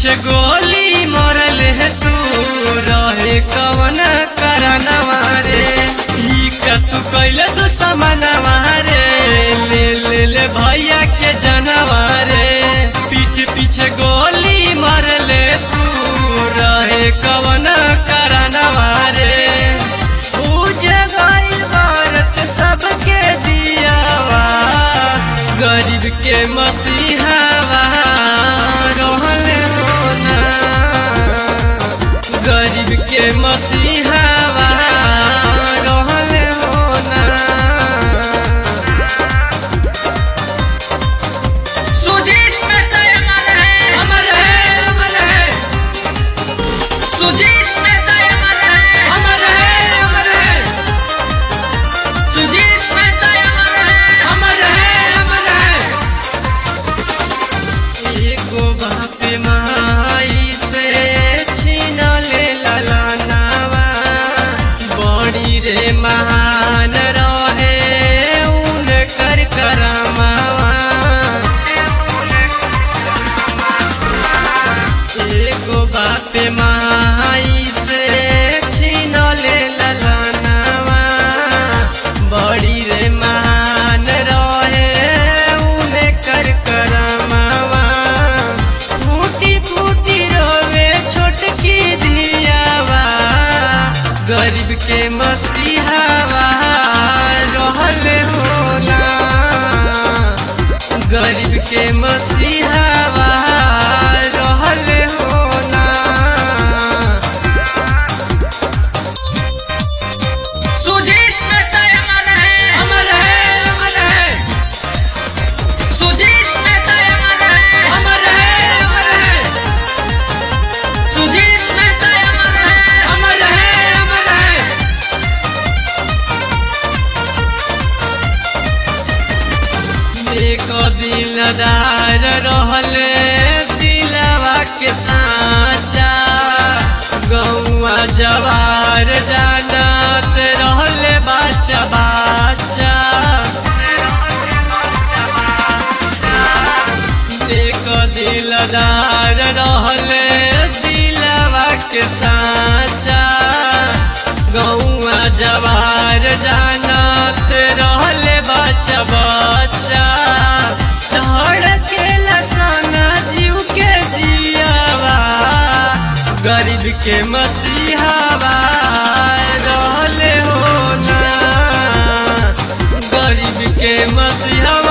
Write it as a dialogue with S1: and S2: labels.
S1: पीछे गोली मरल है तू रहे कवन करनवा रे ई का तू कैले तू समनवा रे ले ले ले भैया के जनवा रे पीठ पीछे गोली मरल तू रहे कवन करनवा रे पूजे गइल भारत सबके दियावा गरीब के मसीहावा रहले होना गरीब के मसीहावा रहले होना
S2: सुजीत मेहता अमर है
S1: अमर है अमर है
S2: सुजीत मेहता अमर है
S1: अमर है अमर है
S2: सुजीत मेहता अमर है
S1: अमर है अमर है एगो बाप माई से छीन ले ललनावा बड़ी रे महान रहे उनकर करमावा एगो बाप माई से छीन ले ललनावा बड़ी रे महान रहे उनकर करमावा फूटी फूटी रोवे छोटकी दियावा गरीब के मसीहावा रहले होना गरीब के मसीहावा रहले होना
S2: सुजीत मेहता अमर है
S1: अमर है अमर है
S2: सुजीत मेहता अमर है
S1: अमर है अमर है
S2: सुजीत मेहता अमर है
S1: अमर है अमर है एक दिलदार रहले दिलवा के साचा गौआ जवार जानत रहले बाचा बाचा एक दिलदार रहले दिलवा के साचा गौआ जवार जानत रहले बच्चा बच्चा धड़के लसाना जीव के जियावा गरीब के मसीहावा रहले होना गरीब के मसीहा